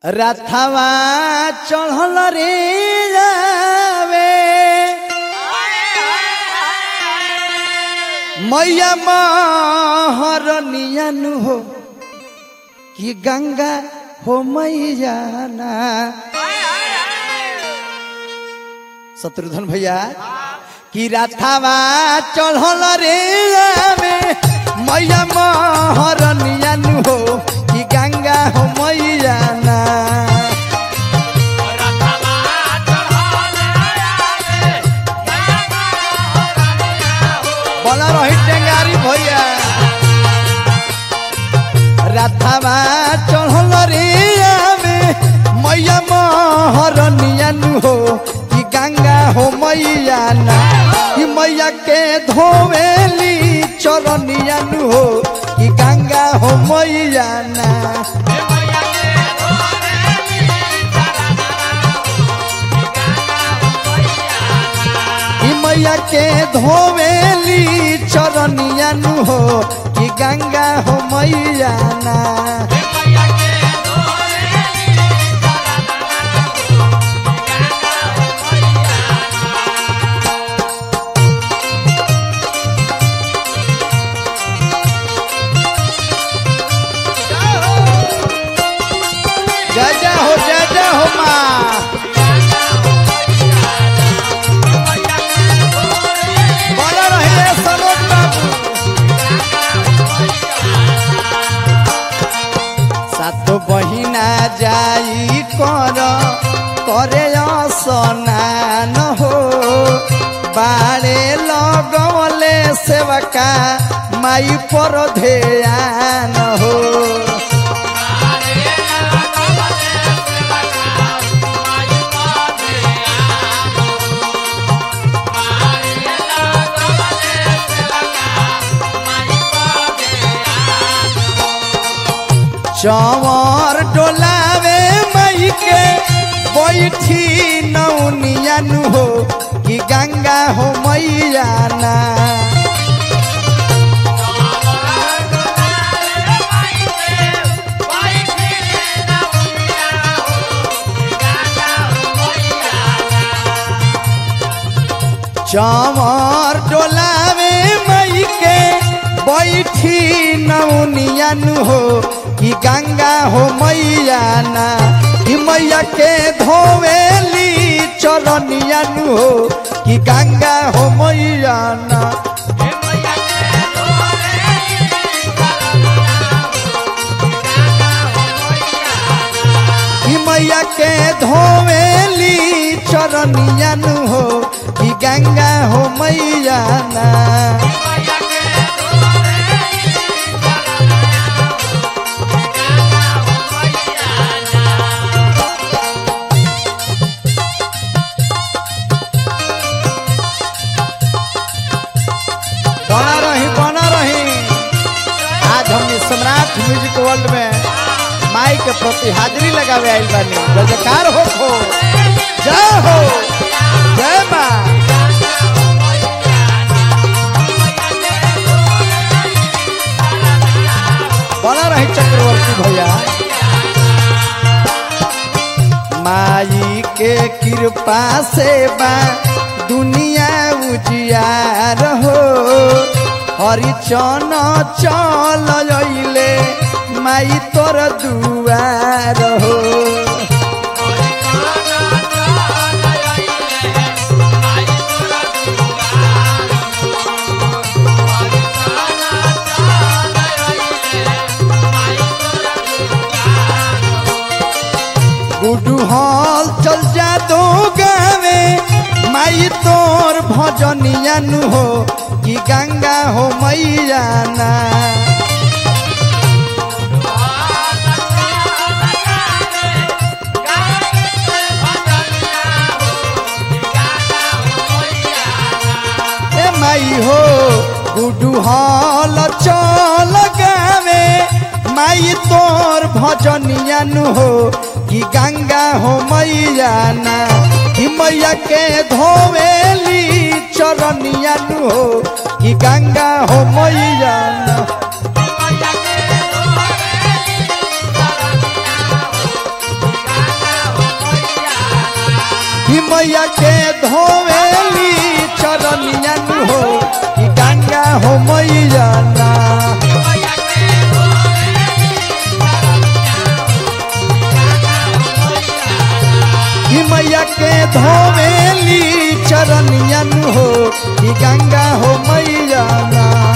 रथवा चढ़ल रे जावे मैया महरनियन हो कि गंगा हो मैया ना शत्रुघ्न भैया कि रथवा चढ़ल रे जावे मैया महरनियन हो कि गंगा हो मैया ना बोला रही टेंगारी भैया रथवा चढ़ल रे आवे मैया महरनियन हो कि गंगा हो मैया ना कि मैया के धोवेली चरनियन हो कि गंगा हो मैया ना कि मैया के धोवेली चरनियन हो कि गंगा हो मैया ना जय जय हो जय जय हो माँ बोला रहिए सनोज बाबू सात बहिना जाई कर करे स्नान हो बाड़े लगवले सेवका माई पर ध्यान हो चवर डोलावे मई के बैठी नौनियन हो कि गंगा हो मैया ना चवर डोलावे मई के बैठी नौनियन हो कि गंगा हो मैया ना कि मैया के धोवेली चरनियन हो कि गंगा हो मैया ना कि मैया के धोवेली चरनियन हो कि गंगा हो मैया ना बना रही बना रही आज हमने सम्राट म्यूजिक वर्ल्ड में माई के प्रति हाजिरी लगावे आइल बानी जयकार हो हो जय हो जय माँ बना रही चक्रवर्ती भैया माई के कृपा से बा दुनिया उजियार हो हरिचन चल अइले माई तोर दुआर हो गुडू हॉल चल जा दो गावे माई तोर भजनियन हो कि गंगा हो मैया ना ए माई हो गुडू हॉल चल गावे माई तोर भजनियन हो कि गंगा हो मैया ना कि मैया के धोवेली चरनियन हो कि गंगा हो मैया ना Yeah. मैया के धोवेली चरनियन हो कि गंगा हो मैया ना कि मैया के धोवेली चरनियन हो कि गंगा हो मैया ना